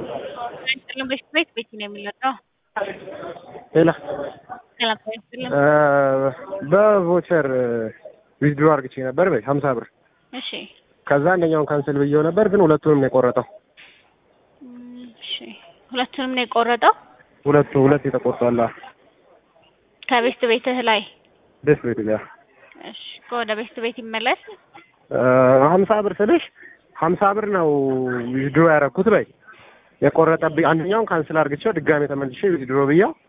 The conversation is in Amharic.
አይስጥልም በፊት ቤት ቤት ነው የሚለቀው። ሌላ ሰላም አይስጥልም። በቮቸር ዊዝድሮ አርግቼ ነበር በይ ሀምሳ ብር እሺ ከዛ አንደኛውን ካንስል ብዬው ነበር ግን ሁለቱንም ነው የቆረጠው። እም፣ እሺ ሁለቱንም ነው የቆረጠው ሁለቱ ሁለት የተቆርጧል። ከቤስት ቤትህ ላይ። ደስ ቤት ያ እሺ ወደ ቤስት ቤት ይመለስ። ሀምሳ ብር ስልሽ ሀምሳ ብር ነው ዊዝድሮ ያደረኩት በይ የቆረጠብኝ አንደኛውን ካንስል አርግቼው ድጋሜ ተመልሼ ዊዝድሮ ብያው